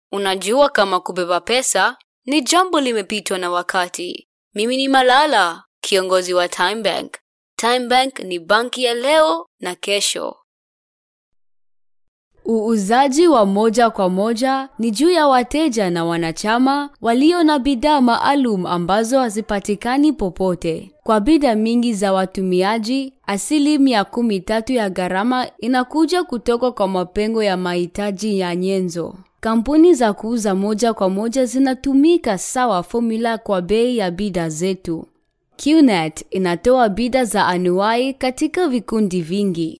Unajua kama kubeba pesa ni jambo limepitwa na wakati. Mimi ni Malala, kiongozi wa Time Bank. Time Bank ni banki ya leo na kesho. Uuzaji wa moja kwa moja ni juu ya wateja na wanachama walio na bidhaa maalum ambazo hazipatikani popote. Kwa bidhaa mingi za watumiaji, asilimia kumi tatu ya gharama inakuja kutoka kwa mapengo ya mahitaji ya nyenzo. Kampuni za kuuza moja kwa moja zinatumika sawa formula kwa bei ya bidhaa zetu. QNet inatoa bidhaa za anuai katika vikundi vingi.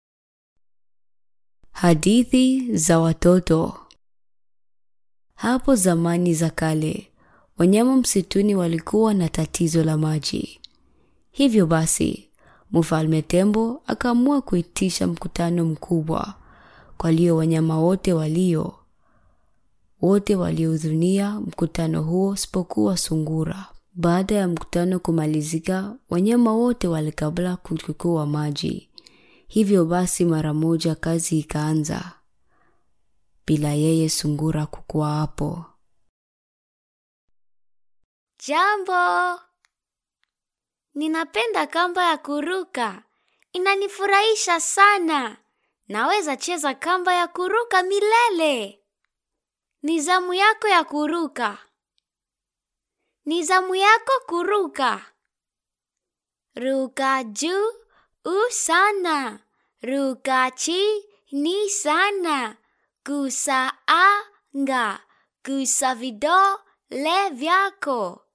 Hadithi za watoto. Hapo zamani za kale, wanyama msituni walikuwa na tatizo la maji. Hivyo basi, Mfalme Tembo akaamua kuitisha mkutano mkubwa kwa lio wanyama wote walio wote waliohudhuria mkutano huo isipokuwa sungura. Baada ya mkutano kumalizika, wanyama wote walikabla kuchukua maji. Hivyo basi mara moja kazi ikaanza bila yeye sungura kukuwa hapo. Jambo. Ninapenda kamba ya kuruka. Inanifurahisha sana. Naweza cheza kamba ya kuruka milele. Ni zamu yako ya kuruka. Ni zamu yako kuruka. Ruka juu u sana. Ruka chini sana. Gusa anga. Gusa vidole vyako.